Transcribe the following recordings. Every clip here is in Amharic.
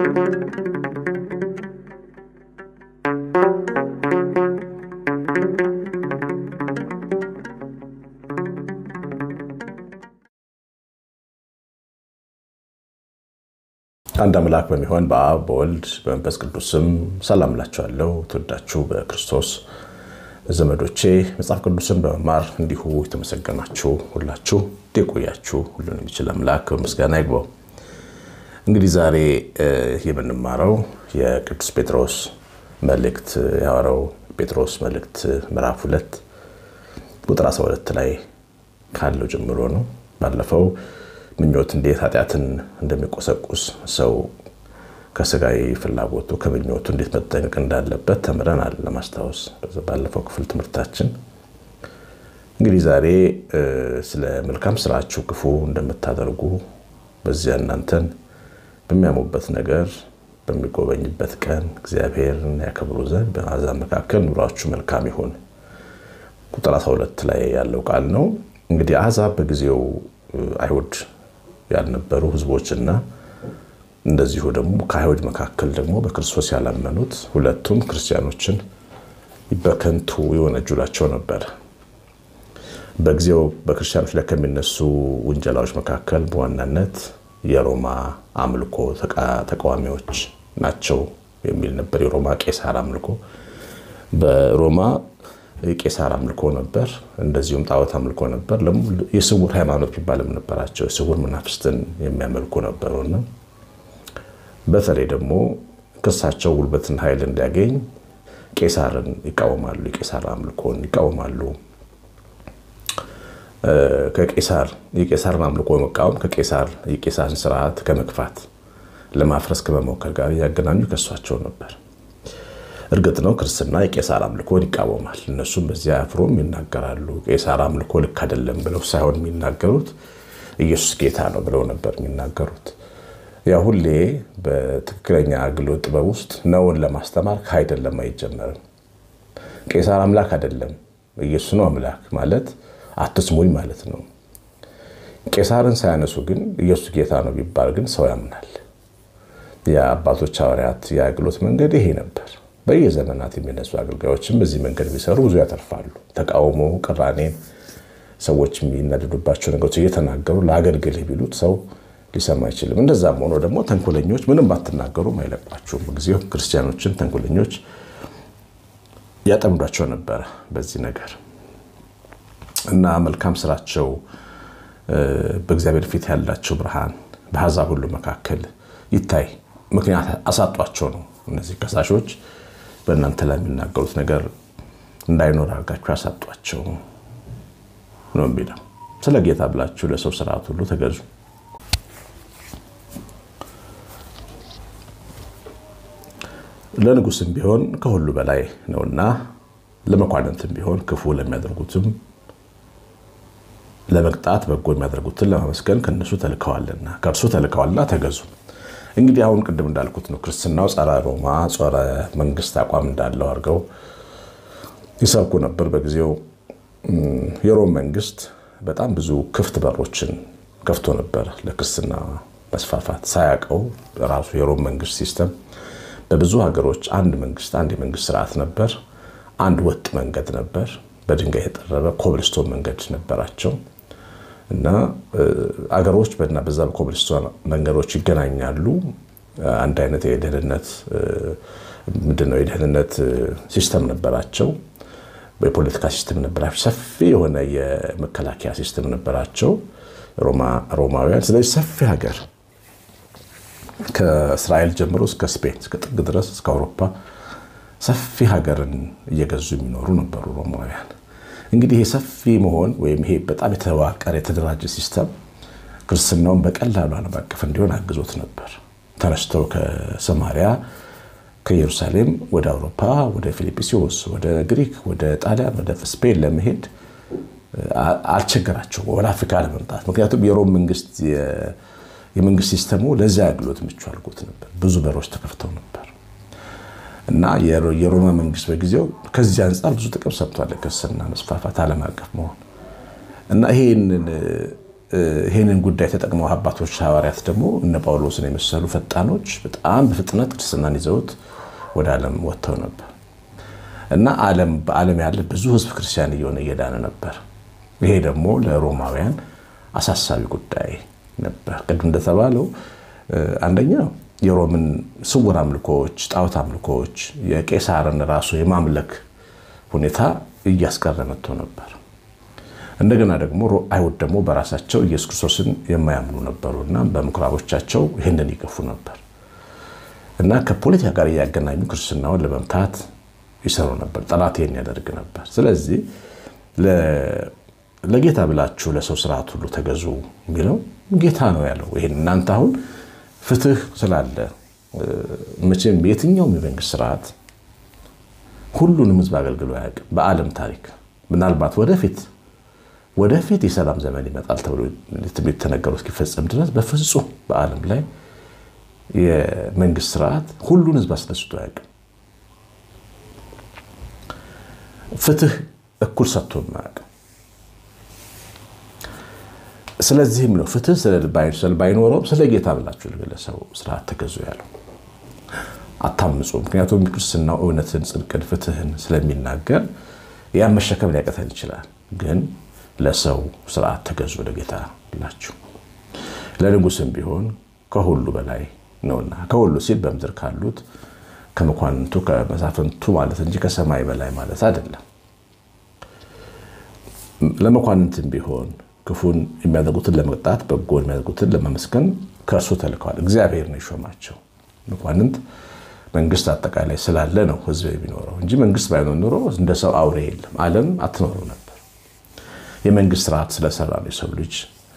አንድ አምላክ በሚሆን በአብ በወልድ በመንፈስ ቅዱስም ሰላም እላችኋለሁ። ትወዳችሁ በክርስቶስ ዘመዶቼ መጽሐፍ ቅዱስን በመማር እንዲሁ የተመሰገናችሁ ሁላችሁ የቆያችሁ ሁሉን የሚችል አምላክ በምስጋና ይግባው። እንግዲህ ዛሬ የምንማረው የቅዱስ ጴጥሮስ መልእክት የሐዋርያው ጴጥሮስ መልእክት ምዕራፍ ሁለት ቁጥር 12 ላይ ካለው ጀምሮ ነው። ባለፈው ምኞት እንዴት ኃጢአትን እንደሚቆሰቁስ ሰው ከስጋዊ ፍላጎቱ ከምኞቱ እንዴት መጠንቀቅ እንዳለበት ተምረናል። ለማስታወስ ባለፈው ክፍል ትምህርታችን እንግዲህ ዛሬ ስለ መልካም ስራችሁ ክፉ እንደምታደርጉ በዚያ እናንተን በሚያሙበት ነገር በሚጎበኝበት ቀን እግዚአብሔርን ያከብሩ ዘንድ በአሕዛብ መካከል ኑሯችሁ መልካም ይሁን ቁጥር 12 ላይ ያለው ቃል ነው። እንግዲህ አሕዛብ በጊዜው አይሁድ ያልነበሩ ሕዝቦችና እንደዚሁ ደግሞ ከአይሁድ መካከል ደግሞ በክርስቶስ ያላመኑት ሁለቱም ክርስቲያኖችን በከንቱ የወነጀሏቸው ነበር። በጊዜው በክርስቲያኖች ላይ ከሚነሱ ውንጀላዎች መካከል በዋናነት የሮማ አምልኮ ተቃዋሚዎች ናቸው የሚል ነበር። የሮማ ቄሳር አምልኮ በሮማ የቄሳር አምልኮ ነበር። እንደዚሁም ጣዖት አምልኮ ነበር። የስውር ሃይማኖት የሚባልም ነበራቸው። የስውር መናፍስትን የሚያመልኩ ነበሩና በተለይ ደግሞ ክሳቸው ጉልበትን ኃይል እንዲያገኝ ቄሳርን ይቃወማሉ። የቄሳር አምልኮን ይቃወማሉ። ከቄሳር የቄሳርን አምልኮ መቃወም ከቄሳር የቄሳርን ስርዓት ከመግፋት ለማፍረስ ከመሞከር ጋር እያገናኙ ከሷቸው ነበር። እርግጥ ነው ክርስትና የቄሳር አምልኮን ይቃወማል። እነሱም በዚያ አፍሮም ይናገራሉ። ቄሳር አምልኮ ልክ አይደለም ብለው ሳይሆን የሚናገሩት ኢየሱስ ጌታ ነው ብለው ነበር የሚናገሩት። ያ ሁሌ በትክክለኛ አገልግሎት ጥበብ ውስጥ ነውን ለማስተማር ከአይደለም አይጀመርም። ቄሳር አምላክ አይደለም ኢየሱስ ነው አምላክ ማለት አትስሙኝ ማለት ነው። ቄሳርን ሳያነሱ ግን ኢየሱስ ጌታ ነው ቢባል ግን ሰው ያምናል። የአባቶች ሐዋርያት የአገልግሎት መንገድ ይሄ ነበር። በየዘመናት የሚነሱ አገልጋዮችም በዚህ መንገድ ቢሰሩ ብዙ ያተርፋሉ። ተቃውሞ፣ ቅራኔን፣ ሰዎች የሚናደዱባቸው ነገሮች እየተናገሩ ለአገልግልህ ቢሉት ሰው ሊሰማ አይችልም። እንደዛም ሆኖ ደግሞ ተንኮለኞች ምንም ባትናገሩም አይለቋቸውም። ጊዜው ክርስቲያኖችን ተንኮለኞች ያጠምዷቸው ነበረ በዚህ ነገር እና መልካም ስራቸው በእግዚአብሔር ፊት ያላቸው ብርሃን በአሕዛብ ሁሉ መካከል ይታይ ምክንያት አሳጧቸው ነው። እነዚህ ከሳሾች በእናንተ ላይ የሚናገሩት ነገር እንዳይኖር አድርጋችሁ ያሳጧቸው ነው የሚለው። ስለ ጌታ ብላችሁ ለሰው ስርዓት ሁሉ ተገዙ። ለንጉስም ቢሆን ከሁሉ በላይ ነውና ለመኳንንትም ቢሆን ክፉ ለሚያደርጉትም ለመቅጣት በጎ የሚያደርጉትን ለማመስገን ከእነሱ ተልከዋልና ከእርሱ ተልከዋልና ተገዙ። እንግዲህ አሁን ቅድም እንዳልኩት ነው። ክርስትናው ጸረ ሮማ ጸረ መንግስት አቋም እንዳለው አድርገው ይሰብኩ ነበር። በጊዜው የሮም መንግስት በጣም ብዙ ክፍት በሮችን ከፍቶ ነበር ለክርስትና መስፋፋት። ሳያውቀው ራሱ የሮም መንግስት ሲስተም በብዙ ሀገሮች አንድ መንግስት አንድ የመንግስት ስርዓት ነበር። አንድ ወጥ መንገድ ነበር። በድንጋይ የጠረበ ኮብልስቶን መንገድ ነበራቸው እና አገሮች በና በዛ በኮብልስቶን መንገዶች ይገናኛሉ። አንድ አይነት የደህንነት ምንድነው የደህንነት ሲስተም ነበራቸው። የፖለቲካ ሲስተም ነበራቸው። ሰፊ የሆነ የመከላከያ ሲስተም ነበራቸው ሮማውያን። ስለዚህ ሰፊ ሀገር ከእስራኤል ጀምሮ እስከ ስፔን እስከ ጥግ ድረስ እስከ አውሮፓ ሰፊ ሀገርን እየገዙ የሚኖሩ ነበሩ ሮማውያን። እንግዲህ ይሄ ሰፊ መሆን ወይም ይሄ በጣም የተዋቀረ የተደራጀ ሲስተም ክርስትናውን በቀላሉ ዓለም አቀፍ እንዲሆን አግዞት ነበር። ተነስተው ከሰማሪያ ከኢየሩሳሌም ወደ አውሮፓ፣ ወደ ፊልጵስዩስ፣ ወደ ግሪክ፣ ወደ ጣሊያን፣ ወደ ስፔን ለመሄድ አልቸገራቸው ወደ አፍሪካ ለመምጣት። ምክንያቱም የሮም መንግስት የመንግስት ሲስተሙ ለዚያ አገልግሎት ምቹ አድርጎት ነበር። ብዙ በሮች ተከፍተው ነበር እና የሮማ መንግስት በጊዜው ከዚህ አንጻር ብዙ ጥቅም ሰጥቷል። ክርስትና መስፋፋት፣ ዓለም አቀፍ መሆን እና ይሄንን ይህንን ጉዳይ ተጠቅመው አባቶች ሐዋርያት ደግሞ እነ ጳውሎስን የመሰሉ ፈጣኖች በጣም በፍጥነት ክርስትናን ይዘውት ወደ ዓለም ወጥተው ነበር እና ዓለም በዓለም ያለ ብዙ ሕዝብ ክርስቲያን እየሆነ እየዳነ ነበር። ይሄ ደግሞ ለሮማውያን አሳሳቢ ጉዳይ ነበር። ቅድም እንደተባለው አንደኛው የሮምን ስውር አምልኮዎች፣ ጣዖት አምልኮዎች፣ የቄሳርን ራሱ የማምለክ ሁኔታ እያስቀረ መጥቶ ነበር። እንደገና ደግሞ አይሁድ ደግሞ በራሳቸው ኢየሱስ ክርስቶስን የማያምኑ ነበሩ እና በምኩራቦቻቸው ይህንን ይገፉ ነበር እና ከፖለቲካ ጋር እያገናኙ ክርስትናውን ለመምታት ይሰሩ ነበር። ጠላት ይህን ያደርግ ነበር። ስለዚህ ለጌታ ብላችሁ ለሰው ስርዓት ሁሉ ተገዙ የሚለው ጌታ ነው ያለው። ይህን እናንተ አሁን ፍትህ ስላለ መቼም የትኛውም የመንግስት ስርዓት ሁሉንም ህዝብ አገልግሎ አያውቅም። በዓለም ታሪክ ምናልባት ወደፊት ወደፊት የሰላም ዘመን ይመጣል ተብሎ ትንቢት ተነገሩ እስኪፈጸም ድረስ በፍጹም በዓለም ላይ የመንግስት ስርዓት ሁሉን ህዝብ አስደስቶ አያውቅም። ፍትህ እኩል ሰጥቶ አያውቅም። ስለዚህም ነው ፍትህ ባይኖረውም ስለ ጌታ ብላችሁ ለግለሰቡ ስርዓት ተገዙ ያለው። አታምፁ። ምክንያቱም ክርስትናው እውነትን፣ ጽድቅን፣ ፍትህን ስለሚናገር ያን መሸከም ሊያቀተን ይችላል። ግን ለሰው ስርዓት ተገዙ ለጌታ ብላችሁ። ለንጉስም ቢሆን ከሁሉ በላይ ነውና፣ ከሁሉ ሲል በምድር ካሉት ከመኳንንቱ ከመሳፍንቱ ማለት እንጂ ከሰማይ በላይ ማለት አይደለም። ለመኳንንትም ቢሆን ክፉን የሚያደርጉትን ለመቅጣት በጎን የሚያደርጉትን ለማመስገን ከእርሱ ተልከዋል። እግዚአብሔር ነው የሾማቸው። መኳንንት መንግስት አጠቃላይ ስላለ ነው ህዝብ የሚኖረው እንጂ መንግስት ባይኖር ኖሮ እንደ ሰው አውሬ የለም፣ ዓለም አትኖረው ነበር። የመንግስት ስርዓት ስለሰራ ነው የሰው ልጅ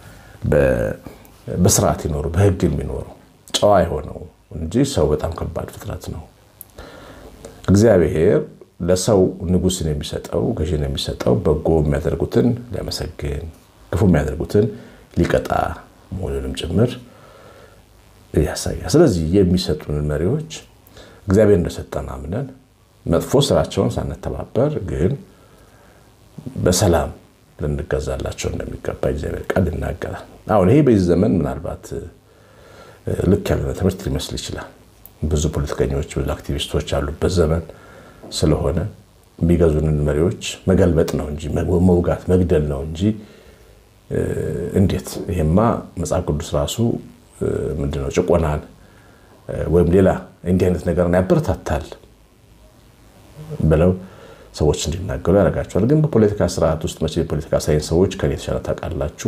በስርዓት ይኖሩ በህግ የሚኖረው ጨዋ የሆነው እንጂ ሰው በጣም ከባድ ፍጥረት ነው። እግዚአብሔር ለሰው ንጉስን የሚሰጠው ገዥን የሚሰጠው በጎ የሚያደርጉትን ሊያመሰግን ክፉ የሚያደርጉትን ሊቀጣ መሆኑንም ጭምር ያሳያል። ስለዚህ የሚሰጡንን መሪዎች እግዚአብሔር እንደሰጠን አምነን መጥፎ ስራቸውን ሳንተባበር ግን በሰላም ልንገዛላቸው እንደሚገባ እግዚአብሔር ቃል ይናገራል። አሁን ይሄ በዚህ ዘመን ምናልባት ልክ ያልሆነ ትምህርት ሊመስል ይችላል። ብዙ ፖለቲከኞች፣ ብዙ አክቲቪስቶች ያሉበት ዘመን ስለሆነ የሚገዙንን መሪዎች መገልበጥ ነው እንጂ መውጋት፣ መግደል ነው እንጂ እንዴት ይሄማ መጽሐፍ ቅዱስ ራሱ ምንድነው ጭቆናን ወይም ሌላ እንዲህ አይነት ነገርን ያበረታታል ብለው ሰዎች እንዲናገሩ ያደርጋቸዋል። ግን በፖለቲካ ስርዓት ውስጥ መቼ የፖለቲካ ሳይንስ ሰዎች ከኔ የተሻለ ታውቃላችሁ።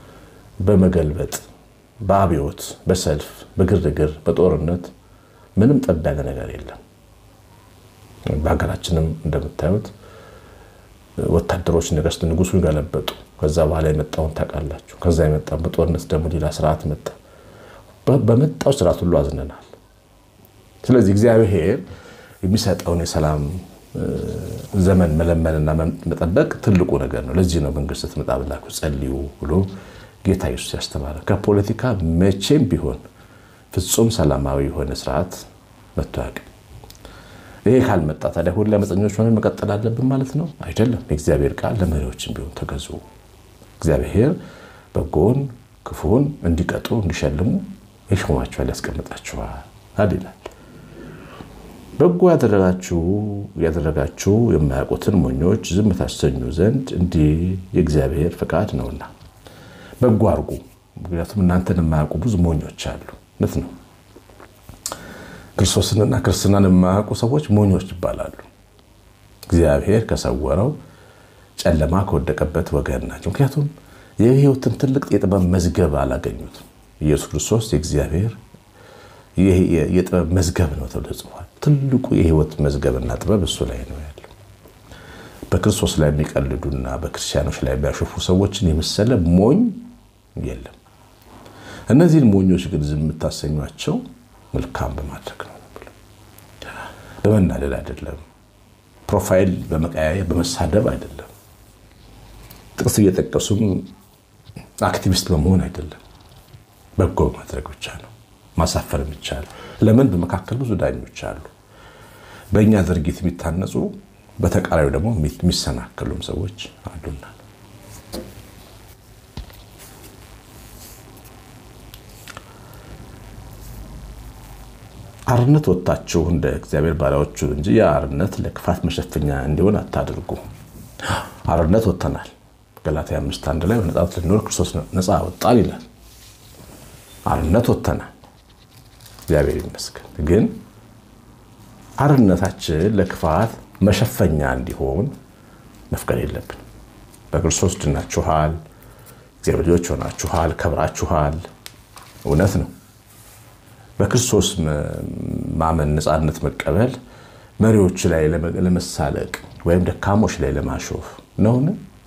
በመገልበጥ በአብዮት፣ በሰልፍ፣ በግርግር፣ በጦርነት ምንም ጠብ ያለ ነገር የለም። በሀገራችንም እንደምታዩት ወታደሮች ነገስት ንጉሱን ገለበጡ። ከዛ በኋላ የመጣውን ታውቃላችሁ። ከዛ የመጣ በጦርነት ደግሞ ሌላ ስርዓት መጣ። በመጣው ስርዓት ሁሉ አዝነናል። ስለዚህ እግዚአብሔር የሚሰጠውን የሰላም ዘመን መለመንና መጠበቅ ትልቁ ነገር ነው። ለዚህ ነው መንግስት ስትመጣ ብላችሁ ጸልዩ ብሎ ጌታ ኢየሱስ ያስተማረ። ከፖለቲካ መቼም ቢሆን ፍጹም ሰላማዊ የሆነ ስርዓት መጥቶ አያውቅም። ይሄ ካልመጣ ታዲያ ሁሌ አመፀኞች ሆነን መቀጠል አለብን ማለት ነው? አይደለም። የእግዚአብሔር ቃል ለመሪዎችም ቢሆን ተገዙ። እግዚአብሔር በጎን ክፉን እንዲቀጡ እንዲሸልሙ ይሾማችኋል፣ ያስቀምጣችኋል ይላል። በጎ ያደረጋችሁ ያደረጋችሁ የማያውቁትን ሞኞች ዝም ታሰኙ ዘንድ እንዲህ የእግዚአብሔር ፈቃድ ነውና በጎ አድርጉ። ምክንያቱም እናንተን የማያውቁ ብዙ ሞኞች አሉ። እውነት ነው። ክርስቶስንና ክርስትናን የማያውቁ ሰዎች ሞኞች ይባላሉ። እግዚአብሔር ከሰወረው ጨለማ ከወደቀበት ወገን ናቸው። ምክንያቱም የሕይወትን ትልቅ የጥበብ መዝገብ አላገኙትም። ኢየሱስ ክርስቶስ የእግዚአብሔር የጥበብ መዝገብ ነው ተብሎ ጽፏል። ትልቁ የሕይወት መዝገብና ጥበብ እሱ ላይ ነው ያለው። በክርስቶስ ላይ የሚቀልዱና በክርስቲያኖች ላይ የሚያሾፉ ሰዎችን የመሰለ ሞኝ የለም። እነዚህን ሞኞች ግን ዝም የምታሰኟቸው መልካም በማድረግ ነው። በመናደድ አይደለም። ፕሮፋይል በመቀያየር በመሳደብ አይደለም። ጥቅስ እየጠቀሱም አክቲቪስት በመሆን አይደለም። በጎ በማድረግ ብቻ ነው ማሳፈር የሚቻለው። ለምን? በመካከል ብዙ ዳኞች አሉ። በእኛ ድርጊት የሚታነጹ በተቃራኒው ደግሞ የሚሰናከሉም ሰዎች አሉና አርነት ወጥታችሁ እንደ እግዚአብሔር ባሪያዎቹ እንጂ የአርነት ለክፋት መሸፈኛ እንዲሆን አታድርጉ። አርነት ወጥተናል። ገላትያ አምስት አንድ ላይ በነፃነት ልንኖር ክርስቶስ ነፃ ወጣል ይላል። አርነት ወጥተናል። እግዚአብሔር ይመስገን። ግን አርነታችን ለክፋት መሸፈኛ እንዲሆን መፍቀድ የለብን። በክርስቶስ ድናችኋል፣ እግዚአብሔር ልጆች ሆናችኋል፣ ከብራችኋል። እውነት ነው። በክርስቶስ ማመን ነፃነት መቀበል መሪዎች ላይ ለመሳለቅ ወይም ደካሞች ላይ ለማሾፍ ነውን?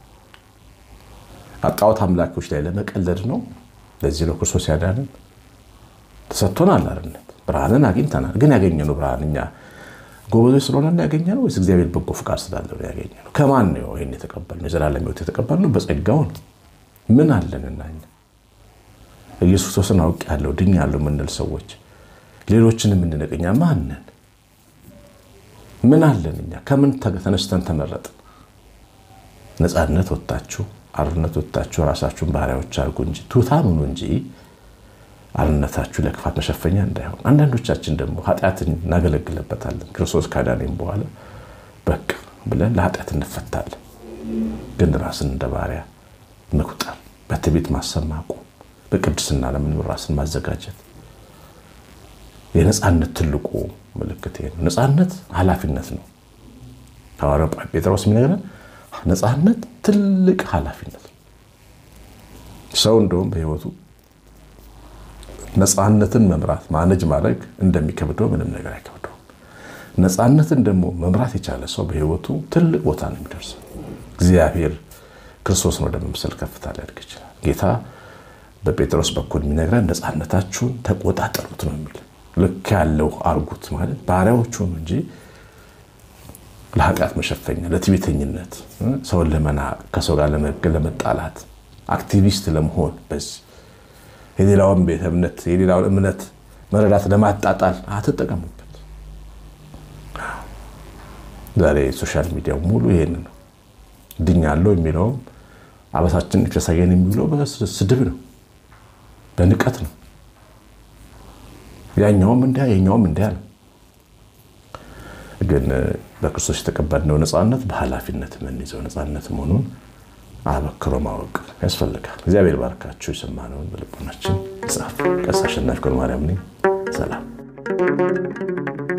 ጣዖት አምላኪዎች ላይ ለመቀለድ ነው? ለዚህ ነው ክርስቶስ ያዳንን። ተሰጥቶናል አርነት፣ ብርሃንን አግኝተናል። ግን ያገኘነው ብርሃን እኛ ጎበዞች ስለሆነ ያገኘነው ወይስ እግዚአብሔር በጎ ፍቃድ ስላለው ያገኘነው? ከማን ነው ይህን የተቀበልነው? የዘላለም ሕይወት የተቀበልነው በጸጋው ነው። ምን አለንና እኛ ኢየሱስ ክርስቶስን አውቄያለሁ ድኛለሁ የምንል ሰዎች ሌሎችን የምንንቅ እኛ ማን ነን? ምን አለን እኛ? ከምን ተነስተን ተመረጥን? ነፃነት ወጥታችሁ አርነት ወጥታችሁ ራሳችሁን ባሪያዎች አድርጉ እንጂ ትሑታን ሁኑ እንጂ አርነታችሁ ለክፋት መሸፈኛ እንዳይሆን። አንዳንዶቻችን ደግሞ ኃጢአትን እናገለግልበታለን። ክርስቶስ ካዳኔም በኋላ በቃ ብለን ለኃጢአት እንፈታለን። ግን ራስን እንደ ባሪያ መቁጠር፣ በትዕቢት ማሰብ ማቆም፣ በቅድስና ለመኖር ራስን ማዘጋጀት የነፃነት ትልቁ ምልክት ነው። ነፃነት ኃላፊነት ነው። ሐዋርያው ጴጥሮስ የሚነግረን ነፃነት ትልቅ ኃላፊነት ነው። ሰው እንደውም በሕይወቱ ነፃነትን መምራት ማነጅ ማድረግ እንደሚከብደው ምንም ነገር አይከብደውም። ነፃነትን ደግሞ መምራት የቻለ ሰው በሕይወቱ ትልቅ ቦታ ነው የሚደርሰው። እግዚአብሔር ክርስቶስን ወደ መምሰል ከፍታ ሊያድግ ይችላል። ጌታ በጴጥሮስ በኩል የሚነግረን ነፃነታችሁን ተቆጣጠሩት ነው የሚል ልክ ያለው አርጉት ማለት ባሪያዎቹ ነው እንጂ ለኃጢአት መሸፈኛ፣ ለትዕቢተኝነት፣ ሰውን ለመናቅ፣ ከሰው ጋር ለመጣላት፣ አክቲቪስት ለመሆን በዚህ የሌላውን ቤተ እምነት የሌላውን እምነት መረዳት ለማጣጣል አትጠቀሙበት። ዛሬ ሶሻል ሚዲያው ሙሉ ይሄን ነው። ድኛለሁ የሚለውም አበሳችን የተሳየን የሚውለው በስድብ ነው፣ በንቀት ነው። ያኛውም እንዲያ የኛውም እንዲያ ነው። ግን በክርስቶስ የተቀበልነው ነፃነት በኃላፊነት የምንይዘው ነፃነት መሆኑን አበክሮ ማወቅ ያስፈልጋል። እግዚአብሔር ባርካችሁ። የሰማነውን በልቦናችን ጻፍ። ቀሲስ አሸናፊ ገብረማርያም ነኝ። ሰላም